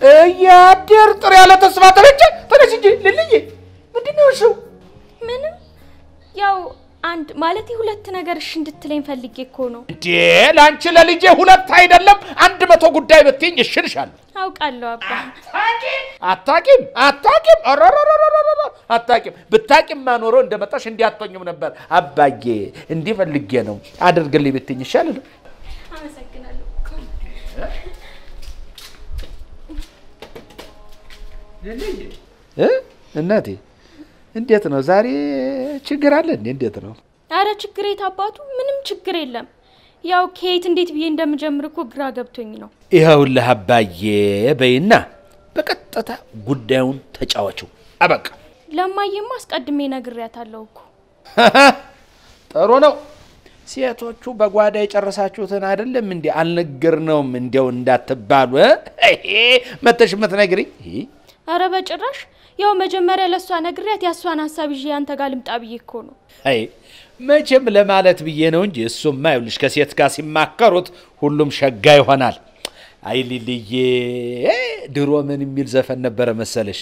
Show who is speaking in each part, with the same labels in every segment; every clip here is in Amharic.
Speaker 1: እያደር ጥር ያለ ተስፋ ተበጀ ተነሽ እንጂ ልልዬ፣ ምንድን ነው እሱ?
Speaker 2: ምንም ያው አንድ ማለት ሁለት ነገር እሺ እንድትለኝ ፈልጌ እኮ ነው።
Speaker 1: እንዴ ለአንቺ ለልጄ ሁለት አይደለም አንድ መቶ ጉዳይ ብትይኝ እሽልሻለሁ።
Speaker 2: አውቃለሁ አባ።
Speaker 1: አታቂም አታቂም ኧረረረረረረ አታቂም። ብታቂም ኖሮ እንደመጣሽ እንዲያቶኝም ነበር። አባዬ እንዲህ ፈልጌ ነው አድርግልኝ ብትይኝ ይሻል ነው።
Speaker 2: አመሰግናለሁ።
Speaker 1: እ እናቴ እንዴት ነው ዛሬ ችግር አለ እንዴ? እንዴት ነው?
Speaker 2: አረ ችግር የት አባቱ? ምንም ችግር የለም። ያው ከየት እንዴት ብዬ እንደምጀምር እኮ ግራ ገብቶኝ ነው።
Speaker 1: ይኸውልህ አባዬ በይና በቀጥታ ጉዳዩን ተጫዋችው። አበቃ።
Speaker 2: ለማየማ አስቀድሜ ነግሬያታለሁ እኮ።
Speaker 1: ጥሩ ነው። ሴቶቹ በጓዳ የጨረሳችሁትን አይደለም እንዲ አልነገርነውም እንዲያው እንዳትባሉ እ? መተሽ የምትነግሪኝ
Speaker 2: አረ በጭራሽ። ያው መጀመሪያ ለእሷ ነግሬያት የእሷን ሀሳብ ይዤ አንተ ጋር ልምጣ ብዬ እኮ ነው።
Speaker 1: አይ መቼም ለማለት ብዬ ነው እንጂ እሱማ ይኸውልሽ ከሴት ጋር ሲማከሩት ሁሉም ሸጋ ይሆናል። አይ ሊልዬ ድሮ ምን የሚል ዘፈን ነበረ መሰለሽ?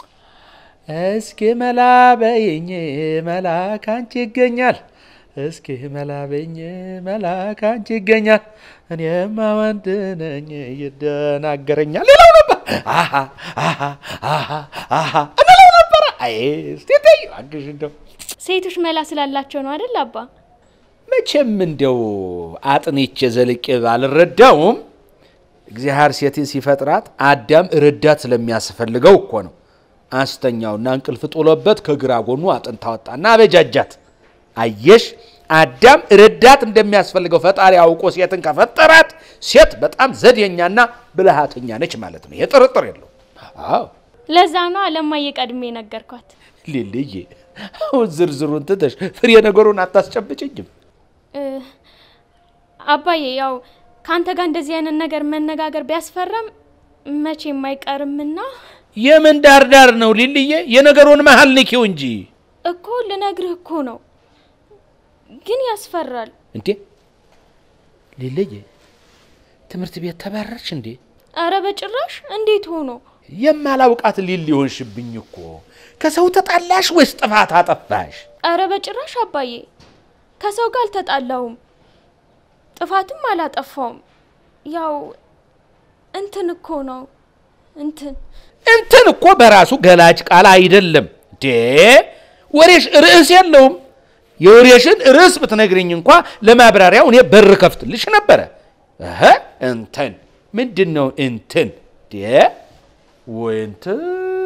Speaker 1: እስኪ መላ በይኝ መላ ካንቺ ይገኛል፣ እስኪ መላ በይኝ መላ ካንቺ ይገኛል፣ እኔማ ወንድ ነኝ ይደናገረኛል ይለው ነበር። አሃ አሃ አሃ አሃ እንለው ነበረ። አይ እስቲ ተይ እባክሽ እንደው
Speaker 2: ሴቶች መላ ስላላቸው ነው አይደል አባ?
Speaker 1: መቼም እንደው አጥኔቼ ዘልቄ ባልረዳውም እግዚአብሔር ሴትን ሲፈጥራት አዳም ረዳት ስለሚያስፈልገው እኮ ነው። አስተኛውና እንቅልፍ ጥሎበት ከግራ ጎኑ አጥንት አወጣና አበጃጃት። አየሽ አዳም ረዳት እንደሚያስፈልገው ፈጣሪ አውቆ ሴትን ከፈጠራት ሴት በጣም ዘዴኛና ብልሃተኛ ነች ማለት ነው። ይሄ ጥርጥር የለው። አዎ
Speaker 2: ለዛ ነው ለማየ ቀድሜ ነገርኳት።
Speaker 1: ሊልዬ አሁን ዝርዝሩን ትተሽ ፍሬ ነገሩን አታስጨብጭኝም?
Speaker 2: እ፣ አባዬ ያው ከአንተ ጋር እንደዚህ አይነት ነገር መነጋገር ቢያስፈራም መቼም አይቀርምና
Speaker 1: የምን ዳርዳር ነው ሊልዬ? የነገሩን መሀል ንኪው እንጂ
Speaker 2: እኮ ልነግርህ እኮ ነው፣ ግን ያስፈራል።
Speaker 1: እንዴ ሊልዬ፣ ትምህርት ቤት ተባረርሽ እንዴ?
Speaker 2: አረ በጭራሽ እንዴት ሆኖ
Speaker 1: የማላውቃት ሊል ሆንሽብኝ እኮ። ከሰው ተጣላሽ ወይስ ጥፋት አጠፋሽ?
Speaker 2: አረ በጭራሽ አባዬ፣ ከሰው ጋር አልተጣላሁም፣ ጥፋትም አላጠፋውም። ያው እንትን እኮ ነው እንትን
Speaker 1: እንትን እኮ በራሱ ገላጭ ቃል አይደለም ዴ ወሬሽ ርዕስ የለውም። የወሬሽን ርዕስ ብትነግርኝ እንኳ ለማብራሪያው እኔ በር ከፍትልሽ ነበረ። እህ እንትን ምንድን ነው እንትን ዴ ወይ እንትን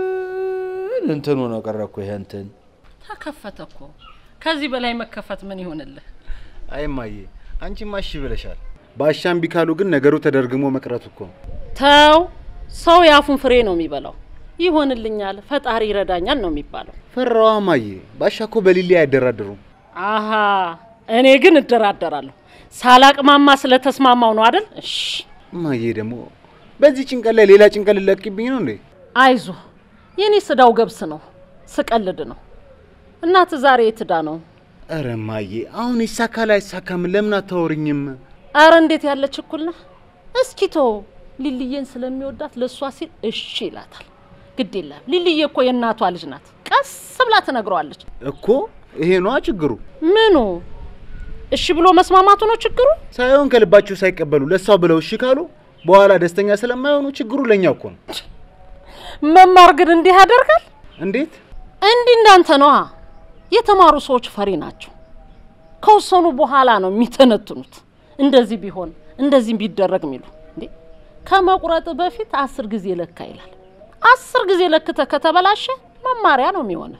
Speaker 1: እንትኑ ነው ቀረ እኮ ይሄ እንትን
Speaker 3: ተከፈተ እኮ። ከዚህ በላይ መከፈት ምን ይሆንልህ?
Speaker 4: አይ እማዬ፣ አንቺማ እሺ ብለሻል። ባሻም ቢካሉ ግን ነገሩ ተደርግሞ መቅረቱ እኮ ነው።
Speaker 3: ተው፣ ሰው የአፉን ፍሬ ነው የሚበላው። ይሆንልኛል፣ ፈጣሪ ይረዳኛል ነው የሚባለው።
Speaker 4: ፈራዋ እማዬ፣ ባሻ እኮ በሊሊ አይደራደሩም።
Speaker 3: አሃ እኔ ግን እደራደራለሁ። ሳላቅማማ ስለተስማማው ነው አይደል? እሺ
Speaker 4: እማዬ ደግሞ በዚህ ጭንቀት ላይ ሌላ ጭንቀት ልለቅብኝ ነው እንዴ?
Speaker 3: አይዞ፣ የኔ ስዳው ገብስ ነው፣ ስቀልድ ነው። እናት ዛሬ የትዳ ነው?
Speaker 4: ኧረ እማዬ፣ አሁን ይሳካል አይሳካም ለምን አታወሪኝም?
Speaker 3: አረ እንዴት ያለ ችኩል ነህ! እስኪ ቶ ሊልዬን ስለሚወዳት ለእሷ ሲል እሺ ይላታል። ግድ የለም ሊልዬ እኮ የእናቷ ልጅ ናት። ቀስ ብላ ትነግረዋለች።
Speaker 4: እኮ ይሄ ነዋ ችግሩ።
Speaker 3: ምኑ እሺ ብሎ መስማማቱ ነው ችግሩ?
Speaker 4: ሳይሆን ከልባቸው ሳይቀበሉ ለእሷ ብለው እሺ ካሉ በኋላ ደስተኛ ስለማይሆኑ ችግሩ ለእኛ እኮ ነው።
Speaker 3: መማር ግን እንዲህ ያደርጋል?
Speaker 4: እንዴት?
Speaker 3: እንዲህ እንዳንተ ነዋ። የተማሩ ሰዎች ፈሪ ናቸው። ከወሰኑ በኋላ ነው የሚተነትኑት። እንደዚህ ቢሆን እንደዚህ ቢደረግ የሚሉ እንዴ ከመቁረጥ በፊት አስር ጊዜ ለካ ይላል። አስር ጊዜ ለክተ ከተበላሸ መማሪያ ነው የሚሆነ።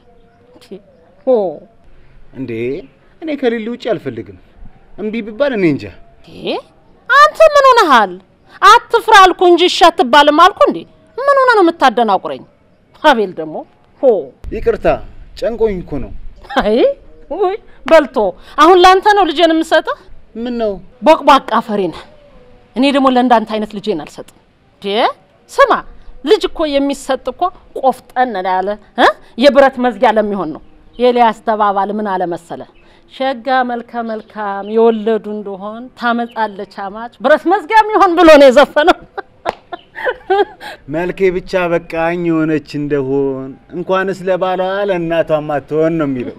Speaker 3: ኦ
Speaker 4: እንዴ እኔ ከሊሊ ውጭ አልፈልግም። እምቢ ቢባል እኔ እንጃ።
Speaker 3: ይሄ አንተ ምን ሆነሃል? አትፍራ አልኩ እንጂ እሺ አትባልም አልኩ እንዴ። ምን ሆነ ነው የምታደናቁረኝ? አቤል ደግሞ ሆ
Speaker 4: ይቅርታ ጨንቆኝ እኮ ነው።
Speaker 3: አይ ውይ በልቶ አሁን ላንተ ነው ልጄን የምሰጥህ?
Speaker 4: ምን ነው
Speaker 3: ቦቅቧቃ ፈሪ ነህ። እኔ ደግሞ ለእንዳንተ አይነት ልጄን አልሰጥም። ዴ ስማ ልጅ እኮ የሚሰጥ እኮ ቆፍጠን ያለ እ የብረት መዝጊያ ለሚሆን ነው። ኤልያስ ተባባል ምን አለ መሰለ ሸጋ መልከ መልካም የወለዱ እንደሆን ታመጣለች አማች ብረት መዝጊያ የሚሆን ብሎ ነው የዘፈነው።
Speaker 4: መልኬ ብቻ በቃኝ የሆነች እንደሆን እንኳንስ ለባሏ ለእናቷም አትሆን ነው የሚለው።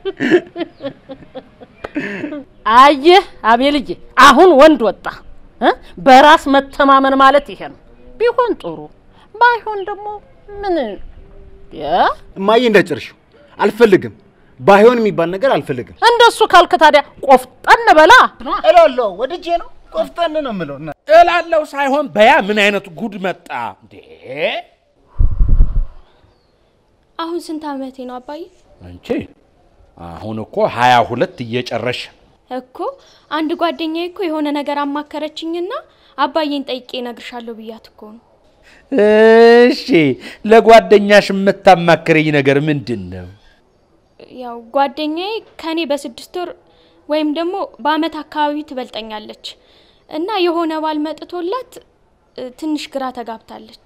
Speaker 3: አየህ አቤልዬ፣ አሁን ወንድ ወጣ እ በራስ መተማመን ማለት ይሄ ነው። ቢሆን ጥሩ ባይሆን ደግሞ ምን ያ
Speaker 4: እማዬ እንዳጨርሽው አልፈልግም። ባይሆን የሚባል ነገር አልፈልግም
Speaker 3: እንደሱ ካልክ ታዲያ ቆፍጠን በላ።
Speaker 4: እላለሁ። ወድጄ ነው ቆፍጠን ነው የምለው። እና
Speaker 1: እላለው ሳይሆን በያ ምን አይነት ጉድ መጣ እንዴ?
Speaker 2: አሁን ስንት አመቴ ነው አባዬ?
Speaker 1: አንቺ አሁን እኮ ሀያ ሁለት እየጨረሽ
Speaker 2: እኮ አንድ ጓደኛዬ እኮ የሆነ ነገር አማከረችኝና አባዬን ጠይቄ እነግርሻለሁ ብያት እኮ ነው።
Speaker 1: እሺ፣ ለጓደኛሽ የምታማክረኝ ነገር ምንድን ነው?
Speaker 2: ያው ጓደኛዬ ከኔ በስድስት ወር ወይም ደግሞ በአመት አካባቢ ትበልጠኛለች እና የሆነ ባል መጥቶላት እ፣ ትንሽ ግራ ተጋብታለች።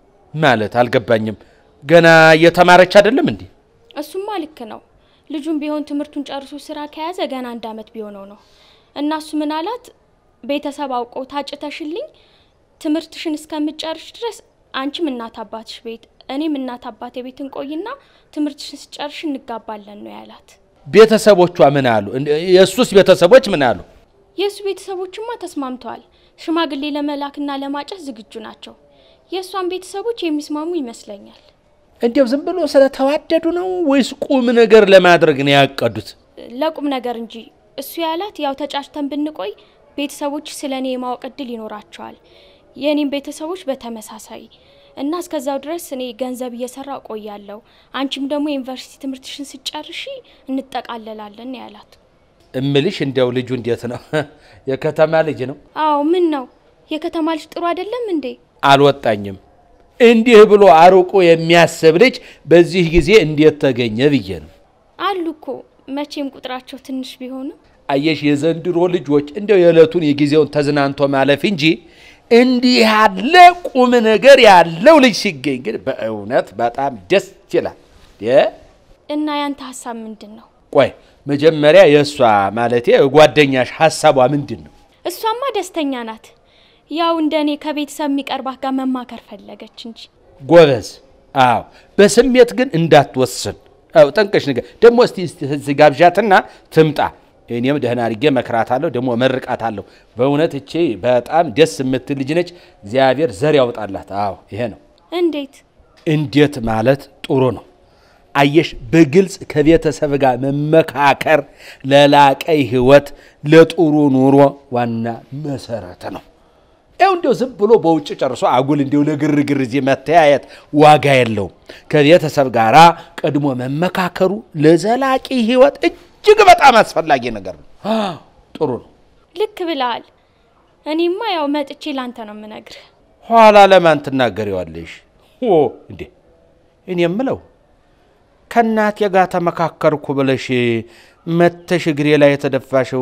Speaker 1: ማለት አልገባኝም። ገና እየተማረች አይደለም እንዴ?
Speaker 2: እሱማ ልክ ነው። ልጁም ቢሆን ትምህርቱን ጨርሶ ስራ ከያዘ ገና አንድ አመት ቢሆነው ነው እና እሱ ምን አላት፣ ቤተሰብ አውቆ ታጭተሽልኝ ትምህርትሽን እስከምጨርሽ ድረስ አንቺም እናት አባትሽ ቤት እኔም እናት አባቴ ቤት እንቆይና ትምህርትሽን ስጨርሽ እንጋባለን ነው ያላት።
Speaker 1: ቤተሰቦቿ ምን አሉ? እንደ- የእሱስ ቤተሰቦች ምን አሉ?
Speaker 2: የእሱ ቤተሰቦችማ ተስማምተዋል። ሽማግሌ ለመላክና ለማጨት ዝግጁ ናቸው። የእሷን ቤተሰቦች የሚስማሙ ይመስለኛል።
Speaker 1: እንዲያው ዝም ብሎ ስለተዋደዱ ነው ወይስ ቁም ነገር ለማድረግ ነው ያቀዱት?
Speaker 2: ለቁም ነገር እንጂ እሱ ያላት ያው ተጫጭተን ብንቆይ ቤተሰቦች ስለ እኔ የማወቅ እድል ይኖራቸዋል፣ የእኔም ቤተሰቦች በተመሳሳይ እና እስከዛው ድረስ እኔ ገንዘብ እየሰራ እቆያለሁ፣ አንቺም ደግሞ የዩኒቨርሲቲ ትምህርትሽን ስጨርሺ እንጠቃለላለን ነው ያላት።
Speaker 1: እምልሽ እንዲያው ልጁ እንዴት ነው? የከተማ ልጅ ነው?
Speaker 2: አዎ ምን ነው የከተማ ልጅ ጥሩ አይደለም እንዴ?
Speaker 1: አልወጣኝም። እንዲህ ብሎ አርቆ የሚያስብ ልጅ በዚህ ጊዜ እንዴት ተገኘ ብዬ ነው።
Speaker 2: አሉ እኮ መቼም ቁጥራቸው ትንሽ ቢሆንም
Speaker 1: አየሽ፣ የዘንድሮ ልጆች እንዲያው የዕለቱን የጊዜውን ተዝናንቶ ማለፍ እንጂ እንዲህ ያለ ቁም ነገር ያለው ልጅ ሲገኝ ግን በእውነት በጣም ደስ ይላል። የ-
Speaker 2: እና ያንተ ሀሳብ ምንድን ነው?
Speaker 1: ቆይ መጀመሪያ የእሷ ማለቴ ጓደኛሽ ሀሳቧ ምንድን ነው?
Speaker 2: እሷማ ደስተኛ ናት። ያው እንደ እኔ ከቤተሰብ የሚቀርባት ጋር መማከር ፈለገች እንጂ
Speaker 1: ጎበዝ። አዎ፣ በስሜት ግን እንዳትወስን። አዎ፣ ጠንቀሽ ነገር ደግሞ እስቲ እስቲ እዚህ ጋብዣትና ትምጣ። እኔም ደህና አድርጌ መክራታለሁ፣ ደግሞ መርቃታለሁ። በእውነት እቼ በጣም ደስ የምትል ልጅ ነች። እግዚአብሔር ዘር ያውጣላት። አዎ፣ ይሄ ነው።
Speaker 2: እንዴት
Speaker 1: እንዴት ማለት ጥሩ ነው። አየሽ፣ በግልጽ ከቤተሰብ ጋር መመካከር ለላቀ ሕይወት ለጥሩ ኑሮ ዋና መሰረት ነው። ይኸው እንዲያው ዝም ብሎ በውጭ ጨርሶ አጉል እንዲያው ለግርግር እዚህ መተያየት ዋጋ የለውም። ከቤተሰብ ጋር ቀድሞ መመካከሩ ለዘላቂ ሕይወት እጅግ በጣም አስፈላጊ ነገር ነው። አዎ፣ ጥሩ ነው።
Speaker 2: ልክ ብለሃል። እኔማ ያው መጥቼ ላንተ ነው የምነግርህ።
Speaker 1: ኋላ ለማን ትናገሪዋለሽ? ኦ እንዴ እኔ የምለው ከእናቴ ጋር ተመካከርኩ ብለሽ መተሽ እግሬ ላይ የተደፋሽው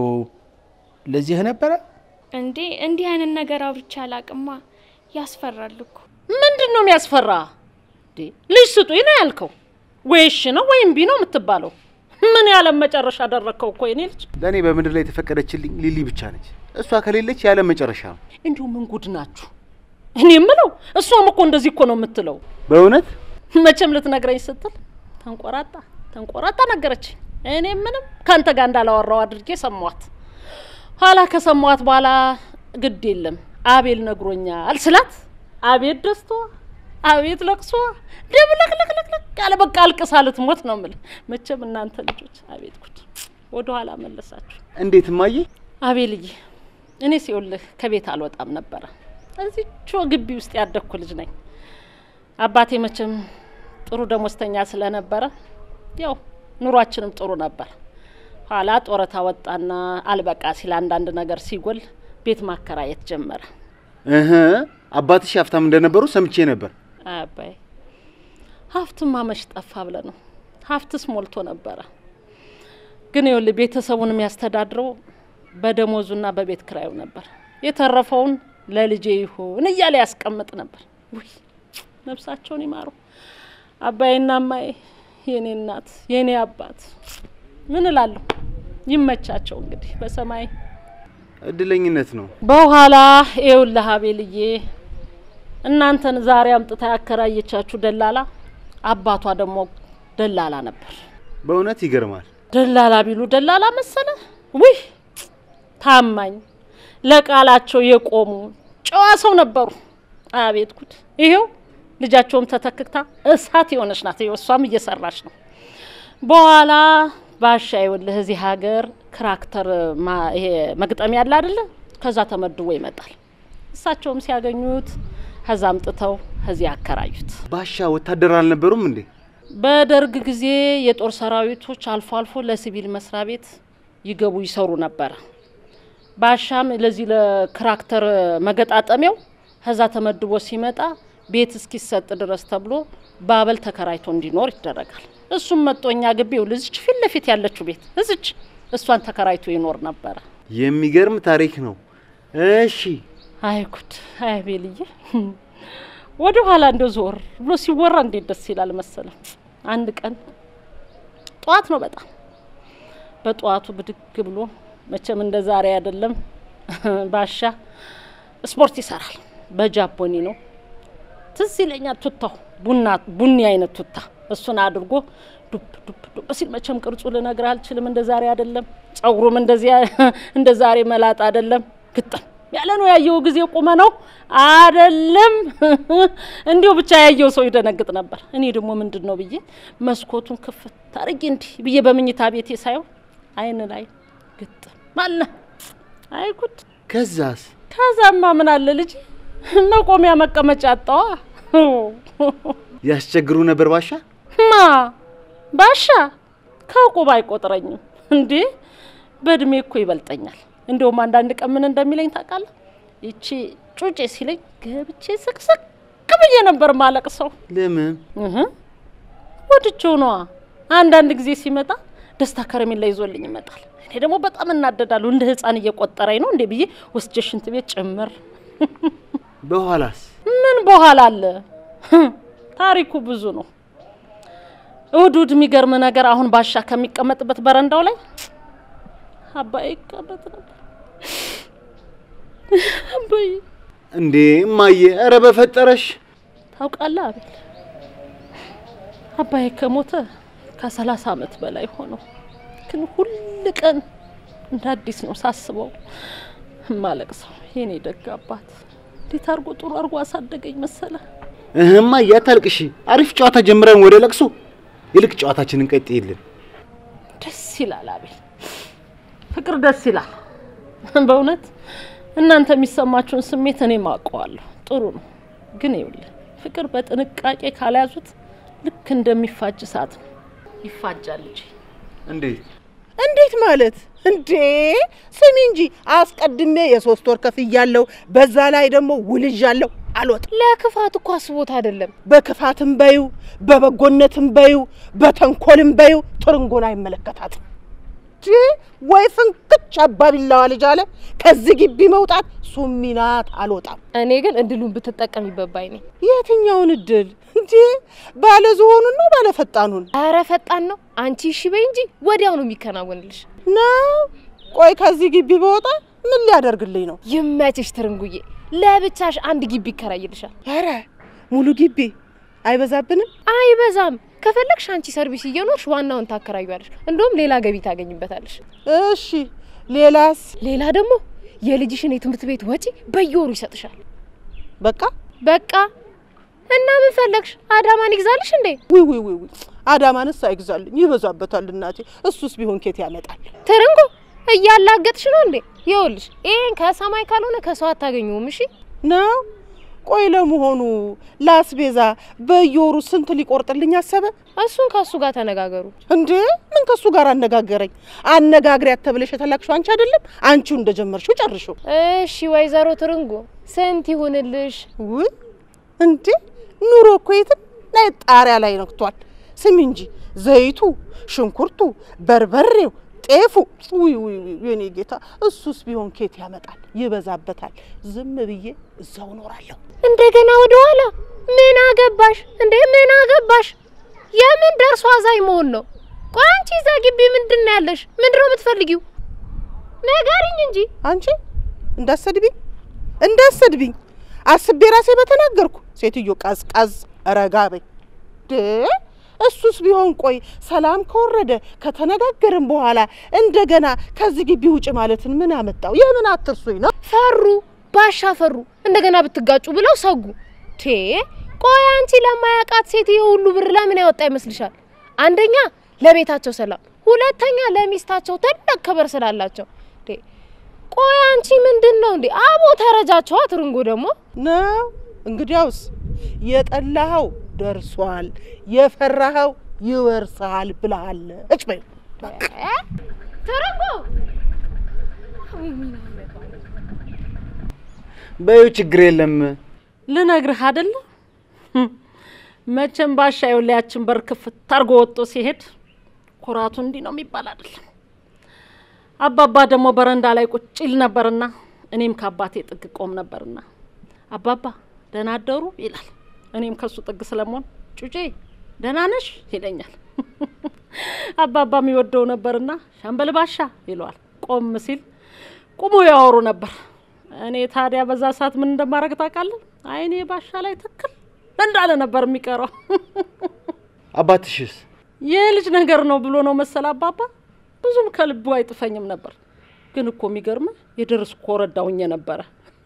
Speaker 1: ለዚህ ነበረ?
Speaker 2: እንዴ እንዲህ አይነት ነገር አውርቼ አላቅማ። ያስፈራል እኮ።
Speaker 3: ምንድን ነው የሚያስፈራ? እንዴ ልጅ ስጡኝ ነው ያልከው? ወይ እሺ ነው ወይም ቢ ነው የምትባለው? ምን ያለም መጨረሻ አደረግከው እኮ የኔ ልጅ።
Speaker 4: ለእኔ በምድር ላይ የተፈቀደችልኝ ሊሊ ብቻ ነች። እሷ ከሌለች ያለ መጨረሻ ነው።
Speaker 3: እንዲሁ ምን ጉድ ናችሁ? እኔ የምለው እሷም እኮ እንደዚህ እኮ ነው የምትለው።
Speaker 4: በእውነት
Speaker 3: መቼም ልትነግረኝ ስትል ተንቆራጣ ተንቆራጣ ነገረችኝ። እኔ ምንም ከአንተ ጋር እንዳላወራው አድርጌ ሰሟት። ኋላ ከሰሟት በኋላ ግድ የለም አቤል ነግሮኛል ስላት አቤት ደስቷ፣ አቤት ለቅሷ ደብለቅለቅለቅለቅ ያለ በቃ አልቅሳ ልትሞት ነው የምልህ። መቼም እናንተ ልጆች አቤት ጉድ ወደ ኋላ መለሳችሁ።
Speaker 4: እንዴት እማዬ?
Speaker 3: አቤልዬ እኔ ሲውልህ ከቤት አልወጣም ነበረ። እዚቹ ግቢ ውስጥ ያደግኩ ልጅ ነኝ። አባቴ መቼም ጥሩ ደሞዝተኛ ስለነበረ ያው ኑሯችንም ጥሩ ነበር። ኋላ ጡረታ ወጣና አልበቃ ሲል አንዳንድ ነገር ሲጎል ቤት ማከራየት ጀመረ።
Speaker 4: እህ አባትሽ ሀብታም እንደነበሩ ሰምቼ ነበር።
Speaker 3: አባይ ሀብትማ መች ጠፋ ብለ ነው። ሀብትስ ሞልቶ ነበረ። ግን ይኸውልህ ቤተሰቡን የሚያስተዳድረው በደሞዙና በቤት ክራዩ ነበር። የተረፈውን ለልጄ ይሁን እያለ ያስቀምጥ ነበር። ውይ ነፍሳቸውን ይማሩ አባዬና እማዬ፣ የኔ እናት የኔ አባት ምን እላለሁ። ይመቻቸው እንግዲህ በሰማይ
Speaker 4: እድለኝነት ነው።
Speaker 3: በኋላ ይኸውልህ አቤልዬ እናንተን ዛሬ አምጥታ ያከራየቻችሁ ደላላ አባቷ ደግሞ ደላላ ነበር።
Speaker 4: በእውነት ይገርማል።
Speaker 3: ደላላ ቢሉ ደላላ መሰለ? ውይ ታማኝ፣ ለቃላቸው የቆሙ ጨዋ ሰው ነበሩ። አቤት ጉድ! ይሄው ልጃቸውም ተተክታ እሳት የሆነች ናት። ይኸው እሷም እየሰራች ነው። በኋላ ባሻ ይኸውልህ እዚህ ሀገር ክራክተር ማ- ይሄ መግጠሚያ ያለ አይደለ? ከዛ ተመድቦ ይመጣል። እሳቸውም ሲያገኙት ከዛ አምጥተው ከዚህ ያከራዩት።
Speaker 4: ባሻ ወታደር አልነበሩም እንዴ?
Speaker 3: በደርግ ጊዜ የጦር ሰራዊቶች አልፎ አልፎ ለሲቪል መስሪያ ቤት ይገቡ ይሰሩ ነበረ። ባሻም ለዚህ ለክራክተር መገጣጠሚያው ከዛ ተመድቦ ሲመጣ ቤት እስኪሰጥ ድረስ ተብሎ ባበል ተከራይቶ እንዲኖር ይደረጋል። እሱም መጦኛ ግቢው ልዝች ፊት ለፊት ያለችው ቤት እዝች እሷን ተከራይቶ ይኖር ነበረ።
Speaker 4: የሚገርም ታሪክ ነው። እሺ
Speaker 3: አይ ጉድ! አይ ቤልዬ፣ ወደ ኋላ እንደው ዞር ብሎ ሲወራ እንዴት ደስ ይላል መሰለም። አንድ ቀን ጠዋት ነው በጣም በጠዋቱ ብድግ ብሎ መቼም እንደ ዛሬ አይደለም። ባሻ ስፖርት ይሰራል። በጃፖኒ ነው ትዝ ይለኛል። ቱታው ቡና ቡኒ አይነት ቱታ እሱን አድርጎ ዱብ ዱብ ዱብ ሲል መቼም ቅርጹ ልነግርህ አልችልም። እንደ ዛሬ አይደለም። ጸጉሩም እንደዚያ እንደ ዛሬ መላጥ አይደለም። ግጥም ያለ ነው። ያየው ጊዜ ቁመ ነው አይደለም። እንዲሁ ብቻ ያየው ሰው ይደነግጥ ነበር። እኔ ደግሞ ምንድን ነው ብዬ መስኮቱን ክፍት አድርጌ እንዲህ ብዬ በምኝታ ቤቴ ሳየው አይን ላይ ግጥም አለ። አይ ጉድ!
Speaker 4: ከዛስ?
Speaker 3: ከዛማ ምን አለ ልጅ መቆሚያ መቀመጫ አጣዋ።
Speaker 4: ያስቸግሩ ነበር ባሻ?
Speaker 3: ማ ባሻ ከቁብ አይቆጥረኝም እንዴ! በእድሜ እኮ ይበልጠኛል። እንደውም አንዳንድ ቀን ምን እንደሚለኝ ታውቃለህ? ይቺ ጩጬ ሲለኝ ገብቼ ስቅስቅ ብዬ ነበር ማለቅ ሰው
Speaker 4: ለምን?
Speaker 3: እህ ወድጄው ነዋ። አንዳንድ ጊዜ ሲመጣ ደስታ ከረሜላ ይዞልኝ ይመጣል። እኔ ደግሞ በጣም እናደዳለሁ። እንደ ሕፃን እየቆጠረኝ ነው እንዴ ብዬ ወስጄ ሽንት ቤት ጭምር።
Speaker 4: በኋላስ?
Speaker 3: ምን በኋላ አለ ታሪኩ ብዙ ነው። እሁድ እሁድ የሚገርም ነገር አሁን ባሻ ከሚቀመጥበት በረንዳው ላይ አባዬ ይቀመጥ ነበር። አባዬ
Speaker 4: እንዴ እማዬ፣ ኧረ በፈጠረሽ
Speaker 3: ታውቃለህ አቤል፣ አባዬ ከሞተ ከሰላሳ ዓመት በላይ ሆነው፣ ግን ሁል ቀን እንደ አዲስ ነው ሳስበው እማለቅሰው። የኔ ደግ አባት እንዴት አድርጎ ጥሩ አድርጎ አሳደገኝ መሰለ።
Speaker 4: እህ እማዬ፣ አታልቅሺ። አሪፍ ጨዋታ ጀምረን ወደ ለቅሶ ይልቅ ጨዋታችንን ቀጥይልን።
Speaker 3: ደስ ይላል አቤል፣ ፍቅር ደስ ይላል በእውነት እናንተ የሚሰማችሁን ስሜት እኔም አውቀዋለሁ። ጥሩ ነው፣ ግን ይኸውልህ ፍቅር በጥንቃቄ ካልያዙት ልክ እንደሚፋጅ እሳት ነው። ይፋጃል እንጂ
Speaker 4: እንዴት?
Speaker 5: እንዴት ማለት እንዴ? ስሚ እንጂ አስቀድሜ የሶስት ወር ከፍያለሁ። በዛ ላይ ደግሞ ውልዣለሁ። አልወጣም።
Speaker 6: ለክፋት እኮ አስቦት አይደለም።
Speaker 5: በክፋትም በዩ በበጎነትም በዩ በተንኮልም በዩ ትርንጎን አይመለከታትም። እንዴ ወይ ፍንክች አባቢላዋ ልጅ አለ። ከዚህ ግቢ መውጣት ሱሚናት። አልወጣም።
Speaker 6: እኔ ግን እድሉን ብትጠቀሚበት ባይ ነኝ።
Speaker 5: የትኛውን እድል እንዴ? ባለ ዝሆኑን ነው ባለ ፈጣኑን
Speaker 6: ኧረ ፈጣን ነው። አንቺ እሺ በይ እንጂ ወዲያው ነው የሚከናወንልሽ።
Speaker 5: ነው? ቆይ ከዚህ ግቢ በወጣ ምን ሊያደርግልኝ ነው?
Speaker 6: ይመችሽ ትርንጉዬ። ለብቻሽ አንድ ግቢ ይከራይልሻል።
Speaker 5: ኧረ ሙሉ ግቢ አይበዛብንም?
Speaker 6: አይበዛም። ከፈለግሽ አንቺ ሰርቪስ እየኖርሽ ዋናውን ታከራዩዋለሽ። እንደውም ሌላ ገቢ ታገኝበታለሽ።
Speaker 5: እሺ ሌላስ?
Speaker 6: ሌላ ደግሞ የልጅሽን የትምህርት ቤት ወጪ በየወሩ ይሰጥሻል።
Speaker 5: በቃ
Speaker 6: በቃ እና ምን ፈለግሽ? አዳማን ይግዛልሽ እንዴ?
Speaker 5: ውይ ውይ ውይ ውይ አዳማንስ አይግዛልኝ፣ ይበዛበታል እናቴ። እሱስ ቢሆን ኬት ያመጣል?
Speaker 6: ትርንጎ እያላገጥሽ ነው እንዴ? ይኸውልሽ ይሄን ከሰማይ ካልሆነ ከሰው አታገኙም። እሺ
Speaker 5: ነው ቆይ ለመሆኑ ላስቤዛ በየወሩ ስንት ሊቆርጥልኝ አሰበ?
Speaker 6: እሱን ከእሱ ጋር ተነጋገሩ።
Speaker 5: እንዴ ምን ከሱ ጋር አነጋገረኝ? አነጋግሪያት ተብለሽ የተላክሽው አንቺ አይደለም? አንቺው እንደጀመርሽው ጨርሽው።
Speaker 6: እሺ ወይዘሮ ትርንጎ ስንት ይሁንልሽ?
Speaker 5: ውይ እንዴ ኑሮ እኮ የትና የት ጣሪያ ላይ ነክቷል። ስሚ እንጂ ዘይቱ፣ ሽንኩርቱ፣ በርበሬው፣ ጤፉ ውይ ውይ ውይ የኔ ጌታ እሱስ ቢሆን ኬት ያመጣል? ይበዛበታል። ዝም ብዬ እዛው እኖራለሁ።
Speaker 6: እንደገና ወደ ኋላ ምን አገባሽ እንዴ? ምን አገባሽ? የምን ደርሶ አዛኝ መሆን ነው? ቆይ አንቺ እዛ ግቢ ምንድን ነው ያለሽ? ምንድን ነው የምትፈልጊው? ንገሪኝ እንጂ።
Speaker 5: አንቺ እንዳሰድብኝ እንዳሰድብኝ አስቤ ራሴ በተናገርኩ። ሴትዮ ቀዝቀዝ ረጋ በይ። ድ እሱስ ቢሆን ቆይ ሰላም ከወረደ ከተነጋገርን በኋላ እንደገና ከዚህ ግቢ ውጭ ማለትን ምን አመጣው? የምን አትርሱኝ ነው?
Speaker 6: ፈሩ ባሻ ፈሩ እንደገና ብትጋጩ ብለው ሰጉ። ቴ ቆይ አንቺ ለማያውቃት ሴትዮ ሁሉ ብር ለምን ያወጣ ይመስልሻል? አንደኛ ለቤታቸው ሰላም፣ ሁለተኛ ለሚስታቸው ትልቅ ክብር ስላላቸው። ቴ ቆይ አንቺ ምንድን ነው እንዴ? አቦ ተረጃቸዋ ትርንጎ ደግሞ
Speaker 5: ነው እንግዲያውስ የጠላኸው ደርሷል፣ የፈራኸው ይወርሳል ብለሃል። እጭ በይ
Speaker 6: ትርንጎ
Speaker 4: በዩ ችግር የለም።
Speaker 3: ልነግርህ አይደለ መቼም ባሻ የወላያችን በር ክፍት አድርጎ ወጥቶ ሲሄድ ኩራቱ እንዲህ ነው የሚባል አይደለም። አባባ ደግሞ በረንዳ ላይ ቁጭ ይል ነበርና እኔም ከአባቴ ጥግ ቆም ነበርና አባባ ደህና አደሩ ይላል። እኔም ከሱ ጥግ ስለመሆን ጩጬ ደህና ነሽ ይለኛል። አባባ የሚወደው ነበርና ሻምበል ባሻ ይለዋል። ቆም ሲል ቁሞ ያወሩ ነበር። እኔ ታዲያ በዛ ሰዓት ምን እንደማደርግ ታውቃለህ? አይኔ ባሻ ላይ ትክል እንዳለ ነበር የሚቀረው።
Speaker 4: አባትሽስ?
Speaker 3: የልጅ ነገር ነው ብሎ ነው መሰል አባባ ብዙም ከልቡ አይጥፈኝም ነበር። ግን እኮ የሚገርምህ የደረስኩ ኮረዳ ሁኜ ነበረ።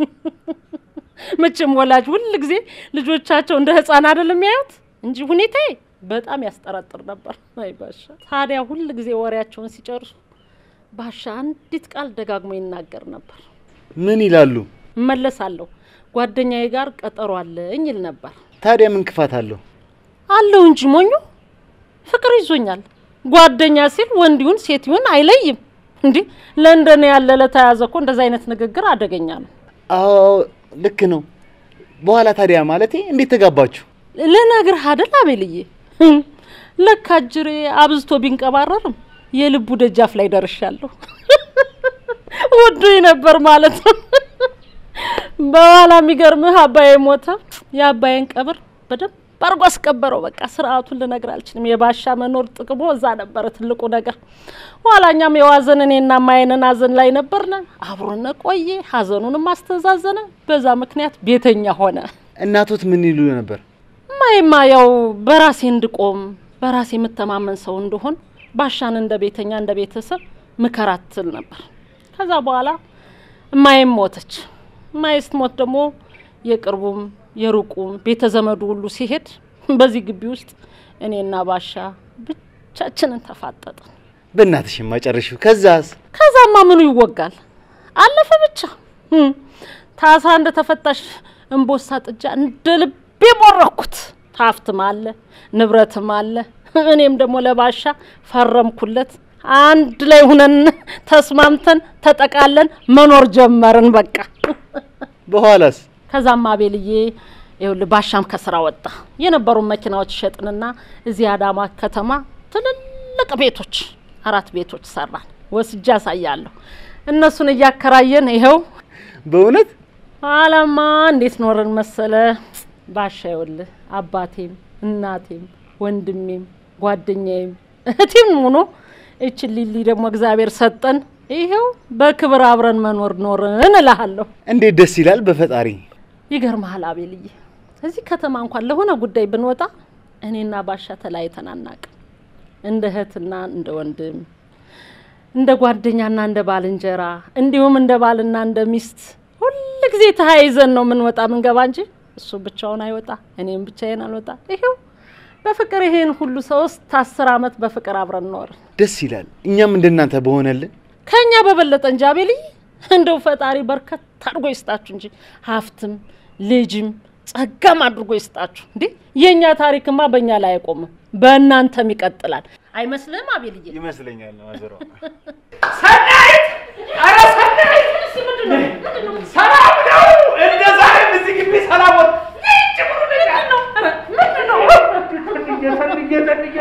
Speaker 3: መቼም ወላጅ ሁል ጊዜ ልጆቻቸው እንደ ሕፃን አይደል የሚያዩት እንጂ ሁኔታዬ በጣም ያስጠረጥር ነበር። አይ ባሻ ታዲያ ሁል ጊዜ ወሬያቸውን ሲጨርሱ ባሻ አንዲት ቃል ደጋግሞ ይናገር ነበር።
Speaker 4: ምን ይላሉ?
Speaker 3: እመለሳለሁ ጓደኛዬ ጋር ቀጠሮ አለኝ ይል ነበር።
Speaker 4: ታዲያ ምን ክፋት አለው?
Speaker 3: አለው እንጂ ሞኙ ፍቅር ይዞኛል። ጓደኛ ሲል ወንድ ይሁን ሴት ይሁን አይለይም። እንዲህ ለእንደኔ ያለ ለተያዘ እኮ እንደዚ አይነት ንግግር አደገኛ ነው።
Speaker 4: አዎ ልክ ነው። በኋላ ታዲያ ማለቴ እንዴት ተጋባችሁ?
Speaker 3: ልነግርህ አደል አቤልዬ፣ ለካ እጅሬ አብዝቶ ቢንቀባረርም የልቡ ደጃፍ ላይ ደርሻለሁ። ወዶኝ ነበር ማለት ነው። በኋላ የሚገርምህ አባዬ ሞተ። የአባዬን ቀብር በደንብ አርጎ አስቀበረው። በቃ ስርዓቱን ልነግር አልችልም። የባሻ መኖር ጥቅሞ እዛ ነበረ ትልቁ ነገር። ኋላኛም የዋዘን እኔና ማየንን ሀዘን ላይ ነበርነ። አብሮነ ቆየ፣ ሀዘኑንም አስተዛዘነ። በዛ ምክንያት ቤተኛ ሆነ።
Speaker 4: እናቶት ምን ይሉ ነበር?
Speaker 3: ማይማ ያው በራሴ እንድቆም በራሴ የምተማመን ሰው እንደሆን ባሻን እንደ ቤተኛ እንደ ቤተሰብ ምከራት ትል ነበር። ከዛ በኋላ እማዬም ሞተች። እማዬ ስትሞት ደግሞ የቅርቡም የሩቁም ቤተ ዘመዱ ሁሉ ሲሄድ በዚህ ግቢ ውስጥ እኔና ባሻ ብቻችንን ተፋጠጥን።
Speaker 4: በእናትሽ ማጨረሽው። ከዛስ?
Speaker 3: ከዛማ ምኑ ይወጋል አለፈ ብቻ። እም፣ ታሳ እንደ ተፈታሽ እምቦሳ ጥጃ እንደ ልቤ ቦረኩት። ሀብትም አለ ንብረትም አለ። እኔም ደግሞ ለባሻ ፈረምኩለት። አንድ ላይ ሁነን ተስማምተን ተጠቃለን መኖር ጀመርን። በቃ
Speaker 4: በኋላስ?
Speaker 3: ከዛም አቤልዬ ይኸውልህ ባሻም ከስራ ወጣ። የነበሩን መኪናዎች ሸጥንና እዚህ አዳማ ከተማ ትልልቅ ቤቶች አራት ቤቶች ሰራን። ወስጄ አሳያለሁ። እነሱን እያከራየን ይኸው
Speaker 4: በእውነት
Speaker 3: አላማ እንዴት ኖርን መሰለ ባሻ ይኸውልህ አባቴም እናቴም ወንድሜም ጓደኛዬም እህቴም ሆኖ እችን ሊሊ ደግሞ እግዚአብሔር ሰጠን። ይኸው በክብር አብረን መኖር ኖርን እልሃለሁ።
Speaker 4: እንዴት ደስ ይላል! በፈጣሪ
Speaker 3: ይገርምሃል አቤልዬ፣ እዚህ ከተማ እንኳን ለሆነ ጉዳይ ብንወጣ እኔና ባሻ ተለያይተን አናውቅም። እንደ እህትና እንደ ወንድም፣ እንደ ጓደኛና እንደ ባልንጀራ እንዲሁም እንደ ባልና እንደ ሚስት ሁል ጊዜ ተያይዘን ነው የምንወጣ ምንገባ እንጂ እሱ ብቻውን አይወጣ፣ እኔም ብቻዬን አልወጣ። ይኸው በፍቅር ይሄን ሁሉ ሶስት አስር አመት በፍቅር አብረን ኖርን።
Speaker 4: ደስ ይላል። እኛም እንደናንተ በሆነልን።
Speaker 3: ከኛ በበለጠ እንጂ አቤልዬ፣ እንደው ፈጣሪ በርከት አድርጎ ይስጣችሁ እንጂ ሀብትም ልጅም ጸጋም አድርጎ ይስጣችሁ። እንዴ የእኛ ታሪክማ በእኛ ላይ አይቆምም፣ በእናንተም ይቀጥላል። አይመስልም አቤልዬ?
Speaker 4: ይመስለኛል ማዘሯ።
Speaker 1: ሰናይት! ኧረ ሰናይት! ሰላም ነው? እንደ ዛሬም እዚህ ግቢ ሰላም ወጥ ይህች ብሩ ነገር ነው። ምንድን ነው? ፈልጌ ፈልጌ ፈልጌ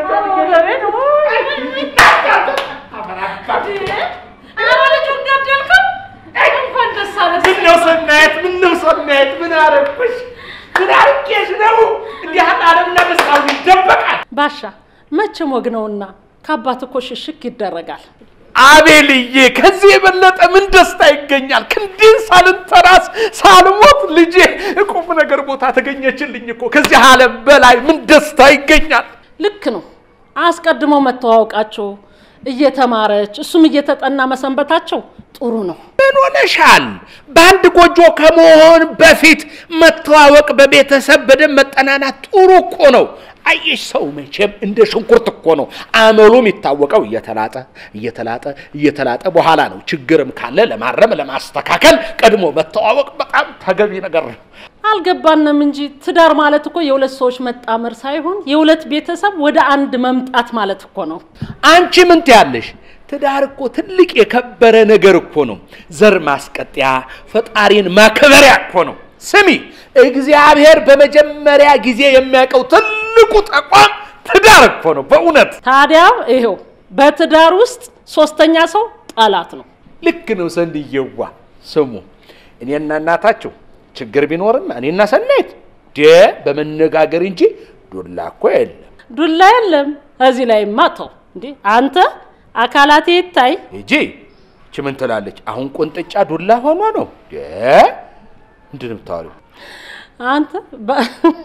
Speaker 1: ምነው ሰናይት? ምነው ሰናይት? ምን አረግኩሽ? ምን አርጌሽ ነው? እንዲህ አጣለም ለመስታወት ይደበቃል።
Speaker 3: ባሻ መቼም ወግ ነውና ከአባት እኮ ሽሽክ ይደረጋል።
Speaker 1: አቤልዬ ከዚህ የበለጠ ምን ደስታ ይገኛል? ክንዴን ሳልንተራስ ሳልሞት ልጄ ቁም ነገር ቦታ ተገኘችልኝ እኮ። ከዚህ ዓለም በላይ ምን ደስታ ይገኛል?
Speaker 3: ልክ ነው። አስቀድመው መተዋወቃቸው እየተማረች እሱም እየተጠና መሰንበታቸው ጥሩ ነው።
Speaker 1: ምን ሆነሻል? በአንድ ጎጆ ከመሆን በፊት መተዋወቅ፣ በቤተሰብ በደንብ መጠናናት ጥሩ እኮ ነው። አየሽ ሰው መቼም እንደ ሽንኩርት እኮ ነው አመሉ የሚታወቀው። እየተላጠ እየተላጠ እየተላጠ በኋላ ነው ችግርም ካለ ለማረም ለማስተካከል ቀድሞ መተዋወቅ በጣም ተገቢ ነገር ነው።
Speaker 3: አልገባንም እንጂ ትዳር ማለት እኮ የሁለት ሰዎች መጣመር ሳይሆን የሁለት ቤተሰብ ወደ አንድ መምጣት ማለት እኮ ነው።
Speaker 1: አንቺ ምን ትያለሽ? ትዳር እኮ ትልቅ የከበረ ነገር እኮ ነው። ዘር ማስቀጠያ፣ ፈጣሪን ማክበሪያ እኮ ነው። ስሚ፣ እግዚአብሔር በመጀመሪያ ጊዜ የሚያውቀው ትልቁ ተቋም ትዳር እኮ ነው። በእውነት
Speaker 3: ታዲያ ይኸው በትዳር ውስጥ ሶስተኛ ሰው ጠላት ነው።
Speaker 1: ልክ ነው። ሰንድየዋ ስሙ፣ እኔና እናታችሁ ችግር ቢኖርም እኔና ሰናይት ደ በመነጋገር እንጂ ዱላ እኮ የለም።
Speaker 3: ዱላ የለም እዚህ ላይ ማተው እንዴ አንተ አካላቴ ይታይ
Speaker 1: ሂጂ እቺ ምን ትላለች? አሁን ቁንጥጫ ዱላ ሆኖ ነው ደ ምንድን ነው የምታወሪው?
Speaker 3: አንተ ባ-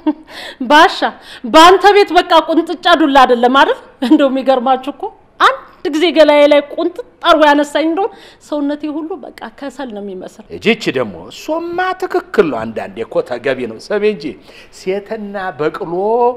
Speaker 3: ባሻ በአንተ ቤት በቃ ቁንጥጫ ዱላ አይደለም አይደል? እንደው የሚገርማችሁ እኮ አንድ ጊዜ ገላዬ ላይ ቁንጥጥ አርጎ ያነሳኝ እንደሆን ሰውነቴ ሁሉ በቃ ከሰል ነው የሚመስል።
Speaker 1: እጂች ደግሞ እሱማ ትክክል ነው። አንዳንዴ እኮ ተገቢ ነው። ስሚ እንጂ ሴትና በቅሎ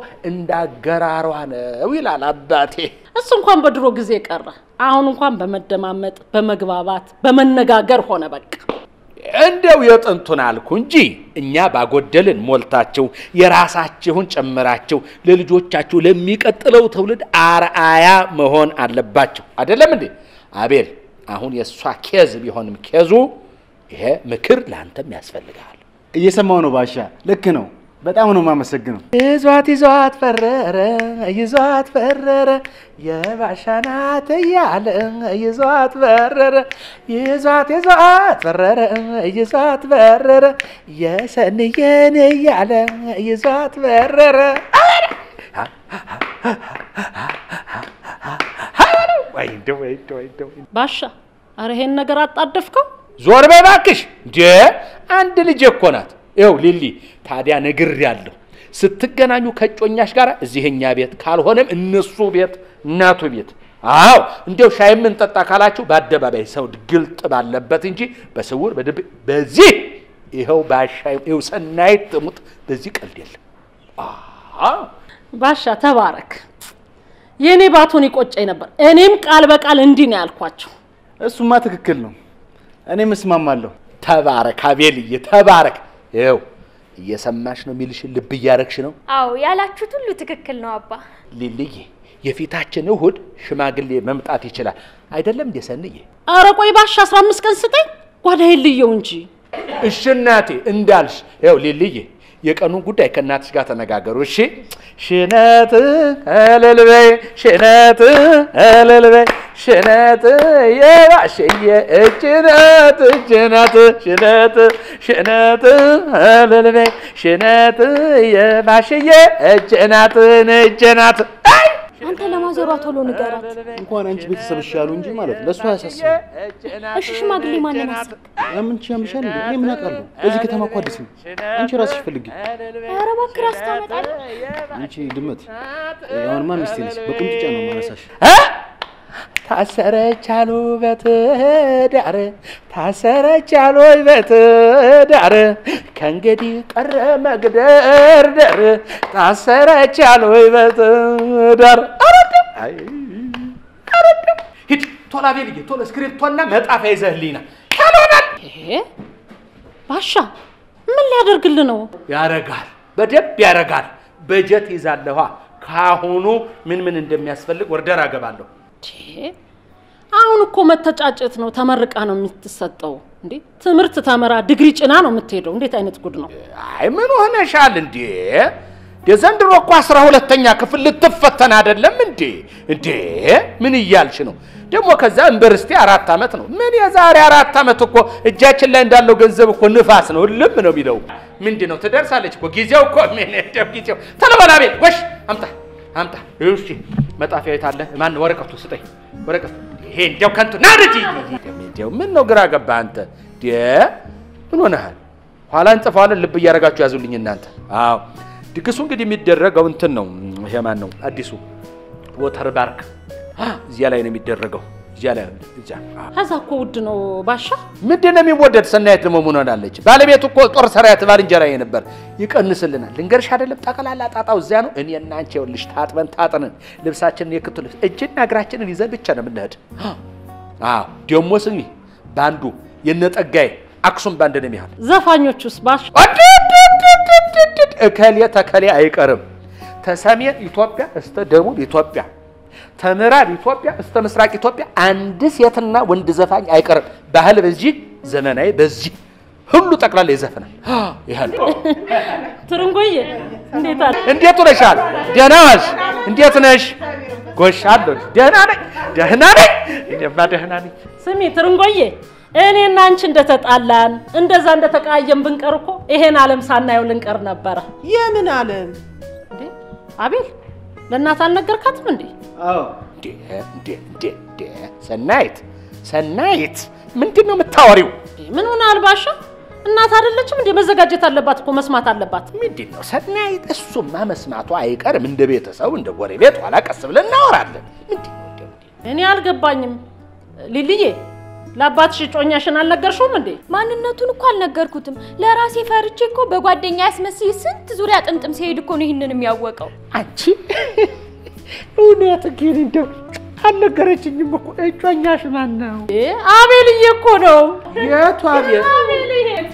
Speaker 1: እንዳገራሯ ነው ይላል አባቴ።
Speaker 3: እሱ እንኳን በድሮ ጊዜ ቀረ። አሁን እንኳን በመደማመጥ በመግባባት በመነጋገር ሆነ በቃ።
Speaker 1: እንደው የጥንቱን አልኩ እንጂ እኛ ባጎደልን ሞልታችሁ የራሳችሁን ጨምራችሁ ለልጆቻችሁ ለሚቀጥለው ትውልድ አርአያ መሆን አለባቸው። አይደለም እንዴ አቤል? አሁን የእሷ ኬዝ ቢሆንም ኬዙ ይሄ ምክር ለአንተም ያስፈልግሃል።
Speaker 4: እየሰማው ነው ባሻ። ልክ ነው። በጣም ነው የማመሰግነው።
Speaker 1: ይዟት ይዟት ፈረረ ይዟት ፈረረ የባሻናት እያለ ይዟት ፈረረ ይዟት ይዟት ፈረረ ይዟት ፈረረ የሰንየን እያለ ይዟት ፈረረ ወይ እንደው ወይ እንደው ወይ እንደው
Speaker 3: ባሻ አረ ይሄን ነገር አጣደፍከው።
Speaker 1: ዞር በይ እባክሽ። እንዴ አንድ ልጅ እኮ ናት። ይኸው ሊሊ፣ ታዲያ ነግሬያለሁ። ስትገናኙ ከጮኛሽ ጋር እዚህ እኛ ቤት ካልሆነም እነሱ ቤት እናቱ ቤት። አዎ እንዲያው ሻይ የምንጠጣ ካላችሁ በአደባባይ ሰው ግልጥ ባለበት እንጂ በስውር በድብቅ በዚህ ይኸው ባሻይ ይኸው ሰናይት ትሙት በዚህ ቀልድ የለም። አዎ
Speaker 3: ባሻ ተባረክ። የእኔ ባቶን ይቆጨኝ ነበር። እኔም ቃል በቃል እንዲህ ነው ያልኳቸው።
Speaker 4: እሱማ ትክክል ነው። እኔም እስማማለሁ።
Speaker 1: ተባረክ አቤልዬ፣ ተባረክ። ይኸው እየሰማሽ ነው የሚልሽን ልብ እያረግሽ ነው።
Speaker 2: አዎ ያላችሁት ሁሉ ትክክል ነው አባ።
Speaker 1: ሊልዬ የፊታችን እሁድ ሽማግሌ መምጣት ይችላል አይደለም እንዴ ሰንዬ?
Speaker 3: አረ ቆይ ባሻ አስራ አምስት ቀን ስጠኝ ጓዳዬን ልየው እንጂ
Speaker 1: እሺ እናቴ እንዳልሽ። ይኸው ሊልዬ የቀኑን ጉዳይ ከእናትሽ ጋር ተነጋገሩ። እሺ ሽነት እልል በይ ሽነት እልል በይ ሽነት የባሽዬ እጅ ናት እጅ ናት ሽነት ሽነት እልል በይ ሽነት የባሽዬ እጅ ናት እጅ ናት። አይ
Speaker 2: አንተ ለማዘሯ ቶሎ ንገራት።
Speaker 4: እንኳን አንቺ ቤተሰብ ይሻሉ እንጂ ማለት ለእሱ አያሳስብም።
Speaker 2: እሺ ሽማግሌ ማንን አስብ?
Speaker 4: ያምን ያምሻል እንዴ? እኔ ምን አውቃለሁ? በዚህ ከተማ እኮ አዲስ ነው። አንቺ ራስሽ ፈልጊ።
Speaker 2: ኧረ እባክህ ራስ ታመጣለህ።
Speaker 4: አንቺ ድመት፣ አሁንማ ሚስቴ ነች። በቁንጥጫ ነው ማነሳሽ።
Speaker 1: እ? ታሰረች አሉ በትዳር ታሰረች አሉ በትዳር ከእንግዲህ ቀረ መግደርደር ታሰረች አሉ በትዳር አረድም አይ አረድም ሂድ ቶሎ አቤልዬ ቶሎ እስክሪፕቶና መጣፊያ ይዘህልኝና ካልሆናል
Speaker 3: ይሄ ባሻ ምን ሊያደርግል ነው?
Speaker 1: ያረጋል በደንብ ያረጋል በጀት ይዛለኋ ካሁኑ ምን ምን እንደሚያስፈልግ ወርደር አገባለሁ
Speaker 3: ቼ አሁን እኮ መተጫጨት ነው። ተመርቃ ነው የምትሰጠው እንዴ? ትምህርት ተመራ ዲግሪ ጭና ነው የምትሄደው። እንዴት አይነት ጉድ ነው?
Speaker 1: አይ ምን ሆነሻል እንዴ? የዘንድሮ እኮ አስራ ሁለተኛ ክፍል ልትፈተን አይደለም እንዴ? እንዴ ምን እያልሽ ነው? ደግሞ ከዛ ዩኒቨርሲቲ አራት ዓመት ነው። ምን የዛሬ አራት ዓመት እኮ እጃችን ላይ እንዳለው ገንዘብ እኮ ንፋስ ነው፣ ልም ነው የሚለው። ምንድን ነው ትደርሳለች እኮ ጊዜው እኮ ምን እንደው ጊዜው ተለበላ ቤት ወሽ አምጣ አምጣ። እሺ መጣፊያ የት አለ? ማን ወረቀቱ ስጠኝ፣ ወረቀቱ ይሄ እንዲያው ከንቱ ና ልጅ እንዲያው ምን ነው ግራ ገባ አንተ ዴ ምን ሆነሃል? ኋላ እንጽፈዋለን ልብ እያደረጋችሁ ያዙልኝ እናንተ። አዎ ድግሱ እንግዲህ የሚደረገው እንትን ነው። ይሄ ማን ነው? አዲሱ ወተር ባርክ እዚያ ላይ ነው የሚደረገው። እዚያ ላይ እዚያ
Speaker 3: ከዛ እኮ ውድ ነው ባሻ።
Speaker 1: ምንድን ነው የሚወደድ? ሰናየት ደግሞ ምን ሆናለች? ባለቤቱ እኮ ጦር ሰራዊት ባልንጀራዬ ነበር። ይቀንስልናል። ልንገርሽ አይደለም ጠቅላላ ጣጣው እዚያ ነው። እኔ እና አንቺ ይኸውልሽ ታጥበን ታጥነን ልብሳችንን የክቱ ልብስ እጅና እግራችንን ይዘን ብቻ ነው የምንሄድ። አዎ ደግሞ ስሚ ባንዱ የነጠጋዬ አክሱም ባንድ ነው የሚሆን።
Speaker 3: ዘፋኞቹስ ባሻ?
Speaker 1: አድድድድድድድ እከሌ ተከሌ አይቀርም። ተሰሜን ኢትዮጵያ እስተ ደቡብ ኢትዮጵያ ተምዕራብ ኢትዮጵያ እስተ ምስራቅ ኢትዮጵያ አንድ ሴትና ወንድ ዘፋኝ አይቀርም። ባህል በዚህ ዘመናዊ በዚህ ሁሉ ጠቅላላ ይዘፍናል። ይሄ ነው።
Speaker 3: ትርንጎዬ እንዴት አለ?
Speaker 1: እንዴት ነሻል? ደህና ዋልሽ? እንዴት ነሽ? ጎሽ አለሁ። ደህና ነኝ፣ ደህና ነኝ። እኔማ ደህና ነኝ።
Speaker 3: ስሚ ትርንጎዬ፣ እኔና አንቺ እንደተጣላን እንደዛ እንደተቃየም ብንቀር እኮ ይሄን ዓለም ሳናየው ልንቀር ነበረ።
Speaker 5: የምን ዓለም
Speaker 3: እንዴ አቤል፣ ለእናት አልነገርካትም እንዴ?
Speaker 1: እንዴ እንዴ እንዴ እንዴ ሰናይት ሰናይት፣ ምንድን ነው የምታወሪው?
Speaker 3: ምን ሆነ አልባሻ? እናት አይደለችም እንዴ? መዘጋጀት አለባት እኮ መስማት አለባት።
Speaker 1: ምንድን ነው ሰናይት? እሱማ መስማቱ አይቀርም። እንደ ቤተሰብ እንደ ጎረቤት ኋላ ቀስ ብለን እናወራለን። ምንድን ነው እንደው እንዴ?
Speaker 3: እኔ አልገባኝም። ሊልዬ ለአባትሽ እጮኛሽን አልነገርሽውም እንዴ?
Speaker 2: ማንነቱን እኮ አልነገርኩትም። ለራሴ ፈርቼ እኮ በጓደኛ ያስመስይ ስንት ዙሪያ ጥምጥም ሲሄድ እኮ ነው ይህንን የሚያወቀው።
Speaker 1: አንቺ እውነት ግን እንደው አልነገረችኝም እኮ። እጮኛሽ ማን ነው?
Speaker 3: እ አቤልዬ እኮ ነው።
Speaker 1: የቱ አቤል?
Speaker 3: አቤልዬ